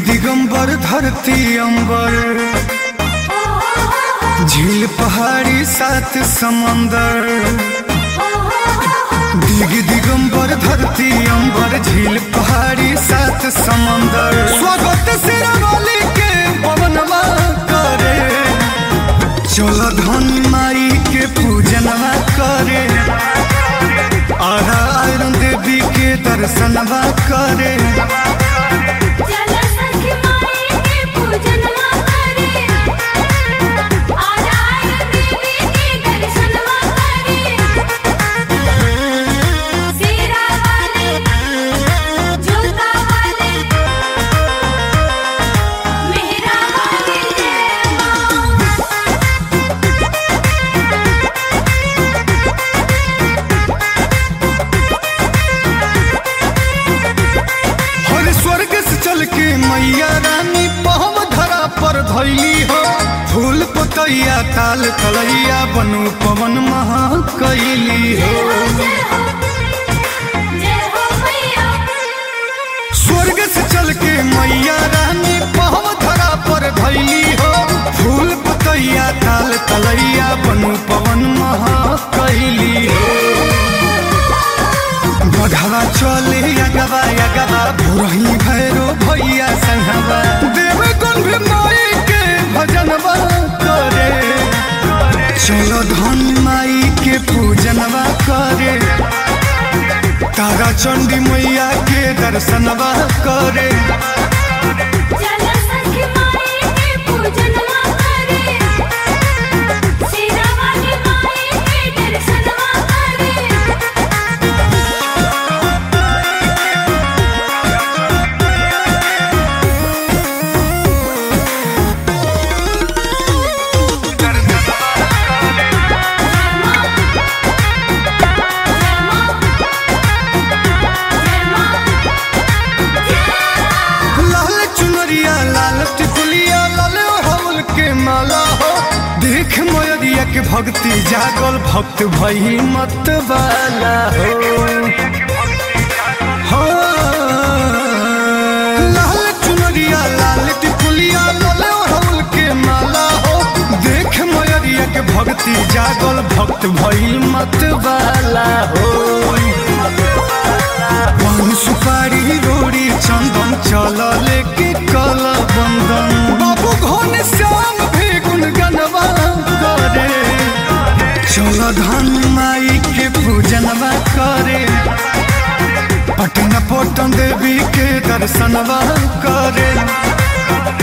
दिगंबर धरती अंबर झील पहाड़ी सात समंदर दिग दिगंबर धरती अंबर झील पहाड़ी सात समंदर स्वागत सिरमौली के पवनवा करे चल धन माई के पूजनवा करे आरा आयरन देवी के दर्शनवा करे चल सखी माई के पूजनवा करे आराय देवी के दर्शनवा करे सीरा वाले जोता वाले मेहरा वाले जय मां हर स्वर्ग से चल के मैया रानी पहम धरा पर धैली हो फूल पतैया ताल तलैया बनु पवन महा कैली हो जय हो जय हो मैया स्वर्ग से चल के मैया रानी पहम धरा पर धैली हो फूल पतैया ताल तलैया बनु पवन महा कैली हो बघवा चले अगवा अगवा भोरही भैरो भैया संगवा देव गुण भी माई के भजनवा करे चलो धन माई के पूजनवा करे तारा चंडी मैया के दर्शनवा करे चल सखी माई के पूजनवा करे सीरा वाली माई के दर्शनवा करे लाल चुनरिया लाल टिकुलिया लाल हवल के माला हो देख मयरिया के भक्ति जागल भक्त भई मत वाला हो हाँ। लाल चुनरिया लाल टिकुलिया लाल हवल के माला हो देख मयरिया के भक्ति जागल भक्त भई मत वाला हो पान सुपारी रोड़ी चंदन चल लेके कल बंदन बाबू घन श्याम भी गुनगनवा करे चल धन माई के पूजनवा करे पटन पटन देवी के दर्शनवा करे